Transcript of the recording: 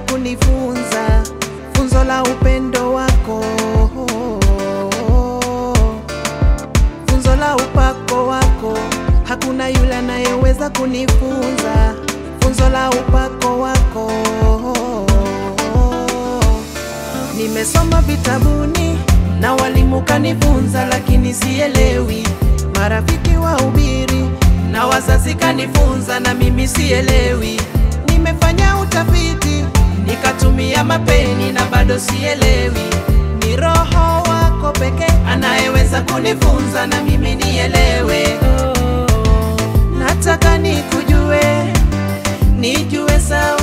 kunifunza funzo la upendo wako, funzo la upako wako. Hakuna yule anayeweza kunifunza funzo la upako wako. Nimesoma vitabuni na walimu kanifunza, lakini sielewi. Marafiki wa ubiri na wazazi kanifunza, na mimi sielewi. Nimefanya utafiti nikatumia mapeni na bado sielewi. Ni Roho wako pekee anayeweza kunifunza na mimi nielewe. Nataka nikujue, nijue sawa